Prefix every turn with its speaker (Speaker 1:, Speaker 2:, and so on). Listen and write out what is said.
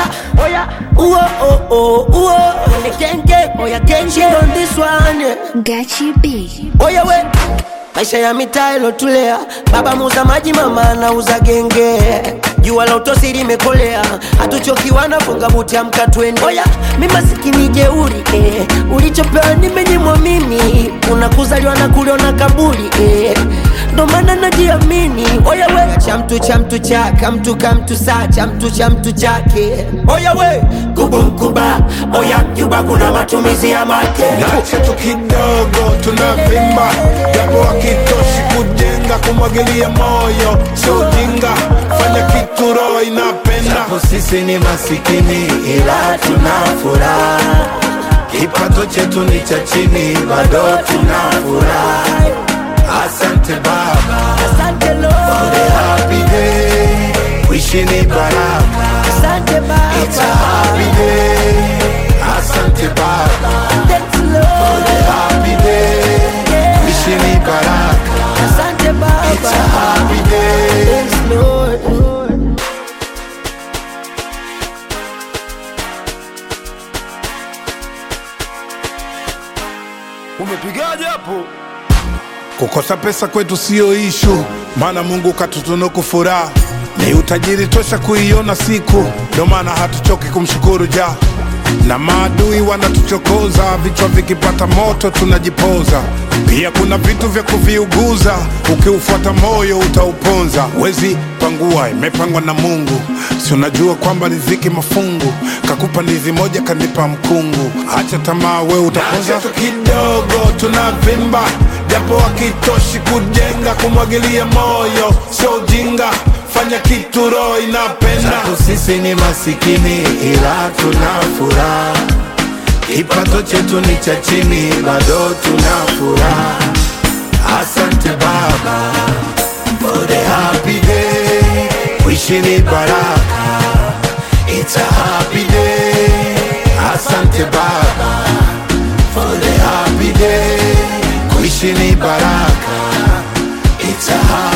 Speaker 1: oya, uo, oh, oh, uo. Genge, oya, genge on this one, yeah.
Speaker 2: Gachi B.
Speaker 1: Oya we, maisha ya mitaa ilotulea, baba muuza maji, mama anauza genge. Jua la utosi limekolea, hatuchokiwa na funga buti, amka twende. Oya, mi masikini jeuri eh. Ulichopewa nimenyimwa mimi, unakuzaliwa na kuliona kaburi eh. Ndo maana najiamini. Oya we, cha mtu cha mtu chaka, mtu ka mtu saa, cha mtu cha mtu chake. Oya we, kubu mkuba, oya Cuba kuna matumizi ya make
Speaker 3: Nache tu kidogo tunavimba, japo hakitoshi kujenga, kumwagilia moyo sio ujinga, fanya kitu roho inapenda.
Speaker 4: Japo sisi ni masikini ila tuna furaha, kipato chetu ni cha chini, bado tuna furaha. Asante Baba
Speaker 1: Asante
Speaker 4: for
Speaker 1: Lord,
Speaker 4: the happy day, wishi ni baraka,
Speaker 1: asante
Speaker 4: it's a
Speaker 1: Baba,
Speaker 4: happy day. Asante Baba
Speaker 1: thanks
Speaker 4: for
Speaker 1: Lord,
Speaker 4: the happy day, wishi ni baraka,
Speaker 1: asante
Speaker 4: it's a
Speaker 1: Baba,
Speaker 4: happy day.
Speaker 1: thanks Lord.
Speaker 3: Umepigaje hapo? Kukosa pesa kwetu siyo ishu, maana Mungu katutunuku furaha, ni utajiri tosha kuiona siku, ndio maana hatuchoki kumshukuru ja na maadui wanatuchokoza, vichwa vikipata moto tunajipoza. Pia kuna vitu vya kuviuguza, ukiufuata moyo utauponza. Wezi pangua, imepangwa na Mungu, si unajua kwamba riziki mafungu, kakupa ndizi moja kanipa mkungu. Acha tamaa, we utaponza tu kidogo, tunavimba japo hakitoshi kujenga, kumwagilia moyo sio ujinga, fanya kitu roho inapenda.
Speaker 4: Japo sisi ni masikini ila tuna furaha, kipato chetu ni cha chini, bado tuna furaha. Asante Baba for the happy day, wishi ni baraka, it's a happy day. Asante Baba for the happy day, kuishi ni baraka, it's a happy